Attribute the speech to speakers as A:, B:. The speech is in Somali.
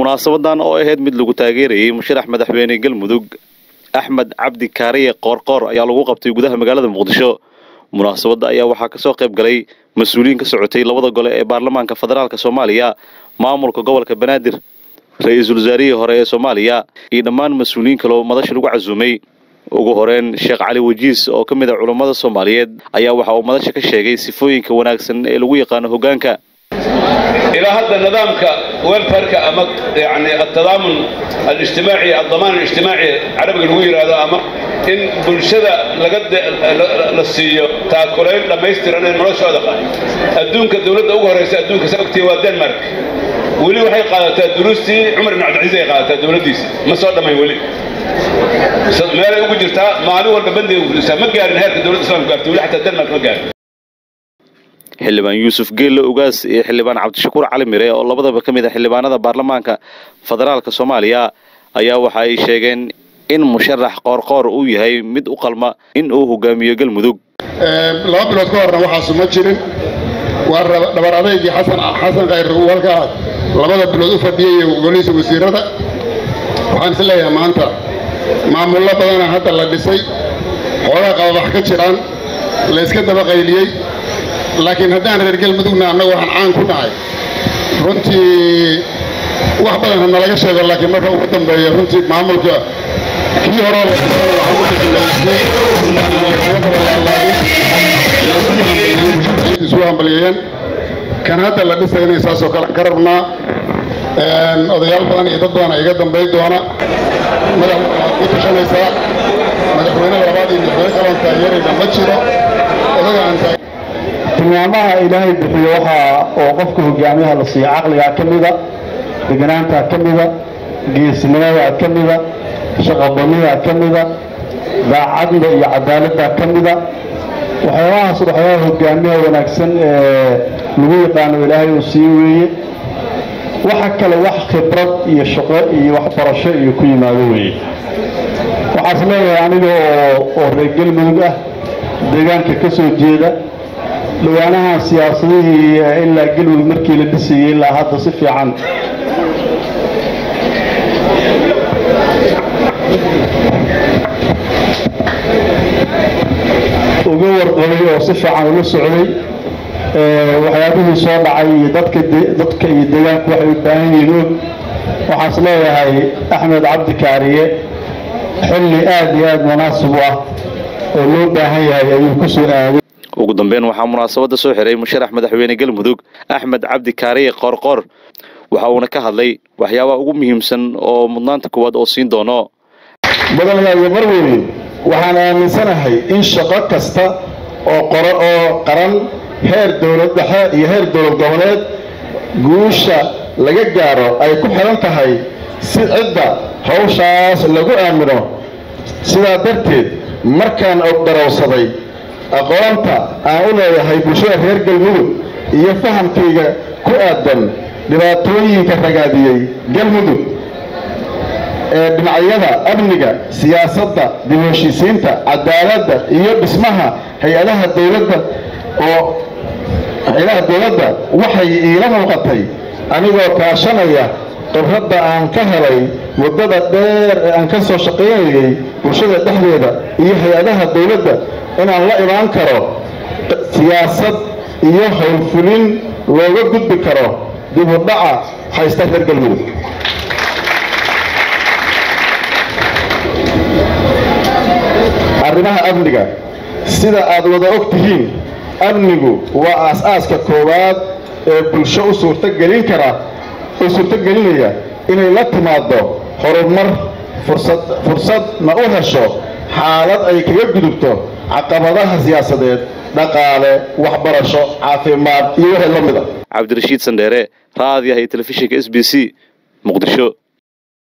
A: munaasabadan oo ahayd mid lagu taageerayay musharax madaxweyne galmudug axmed cabdi kaariye qoorqoor ayaa lagu qabtay gudaha magaalada muqdisho munaasabadda ayaa waxaa kasoo qayb galay mas-uuliyiin ka socotay labada gole ee baarlamaanka federaalk soomaaliya maamulka gobolka banaadir ra-iisul wasaarihii hore ee soomaaliya iyo dhammaan mas-uuliyiin kaleo madasha lagu casuumay ugu horeyn sheekh cali wajiis oo ka mid a culammada soomaaliyeed ayaa waxa uu madasha ka sheegay sifooyinka wanaagsan ee lagu yaqaano hoggaanka
B: ilaa hadda nidaamka welfarka ama yani atadaamun alijtimaaci addamaan alijtimaaci carabiga lagu yidhaahdo ama in bulshada laga la siiyo taakulayn dhammaystiran in noloshooda adduunka dawladda ugu horraysa adduunka sa ogtiya waa denmark weli waxay qaadataa duruustii cumar ibn cabdilciis ay qaadataa dawladdiisa ma soo dhammayn weli meelay ugu jirtaa maalin walba bandiga fulisaa ma gaarin heerka dawladda islamka gaarta weli xataa denmark ma gaarin
A: xildhibaan yuusuf geelle ugaas iyo xildhibaan cabdishakuur cali mire oo labadaba ka mid a xildhibaanada baarlamaanka federaalka soomaaliya ayaa waxa ay sheegeen in musharax qoorqoor uu yahay mid u qalma in uu hogaamiyo galmudug
C: laba bilood ka horna waxaasu ma jirin waa dhabar adeygii xasan xasan khayr uu halkaa labada bilood u fadhiyay golihiisa wasiirada waxaan is leeyahay maanta maamullo badana hadda la dhisay xoogaa qababax ka jiraan la yska daba qayliyey laakiin haddaan reer galmudugna annagu waxaan caan ku nahay runtii wax badan hadna laga sheego laakiin marka ugu dambeeya runtii maamulka kii horoo isu hambalyeeyeen kan hadda la dhisayna saasoo kale ka rabnaa odayaal badan iyo dad badana iga dambayn doona madax ku tashanaysaa madaxweyne labaad iyo madaxweyne kaloon taageerayna ma jiro odaga aan
D: tilmaamaha ilaahay bixiyo waxaa oo qofka hogaamiyaha la siiya caqligaa ka mida deganaantaa ka mida geesnimadaa ka mida shaqabanidaa ka mida daacadda iyo cadaaladdaa ka mida waxyaabahaas waxyaabaha hogaamiyaha wanaagsan ee lagu yaqaano ilaahay uu sii weeye waxa kale wax khibrad iyo shaqo iyo waxbarasho iyo ku yimaado weeye waxaas leeyahay aniga oo reer galmudug ah deegaanka ka soo jeeda dhawaanaha siyaasadihii ilaa galmudug markii la dhisayay ilaa hadda si fiican uga warqabay oo si fiican ula socday waxyaabihii soo dhacay iyo dadka dadka iyo deegaanku waxay u baahan yihiin og waxaas leeyahay axmed cabdi kaariye xilli aad iyo aad munaasib u ah oo loo baahan yahay ayuu ku soo aaday
A: ugu dambeyn waxaa munaasabadda soo xiray musharax madaxweyne galmudug axmed cabdi kaariye qoorqoor waxa uuna ka hadlay waxyaabaha ugu muhiimsan oo mudnaanta koowaad oo siin doono
D: madaxweyne marweyne waxaan aaminsanahay in shaqo kasta oo qoro oo qaran heer dowlad dhexe iyo heer dowlad goboleed guusha laga gaaro ay ku xihan tahay si cidda hawshaas lagu aamino sidaa darteed markaan ogdarowsaday aqoonta aan u leeyahay bulshada reer galmudug iyo fahamkayga ku aadan dhibaatooyinka ragaadiyey galmudug ee dhinacyada amniga siyaasadda dib u heshiisiinta cadaaladda iyo dhismaha hay-adaha dowladda oo hay-adaha dowladda waxay iila muuqatay anigoo kaashanaya khibradda aan ka helay muddada dheer ee aan ka soo shaqaynayay bulshada dhexdeeda iyo hay-adaha dowladda inaan la imaan karo siyaasad iyo howlfulin looga gudbi karo dib u dhaca haysta reer galmudug arrimaha amniga sida aad wada og tihiin amnigu waa aas-aaska koowaad ee bulsho u suurtogelin kara u suurtogelinaya inay la timaado horumar fursad fursadna u hesho xaalad ay kaga gudubto caqabadaha siyaasadeed dhaqaale waxbarasho caafimaad iyo wixii la mid a
A: cabdirashiid sandheere raadiyaha iyo telefishinka s b c muqdisho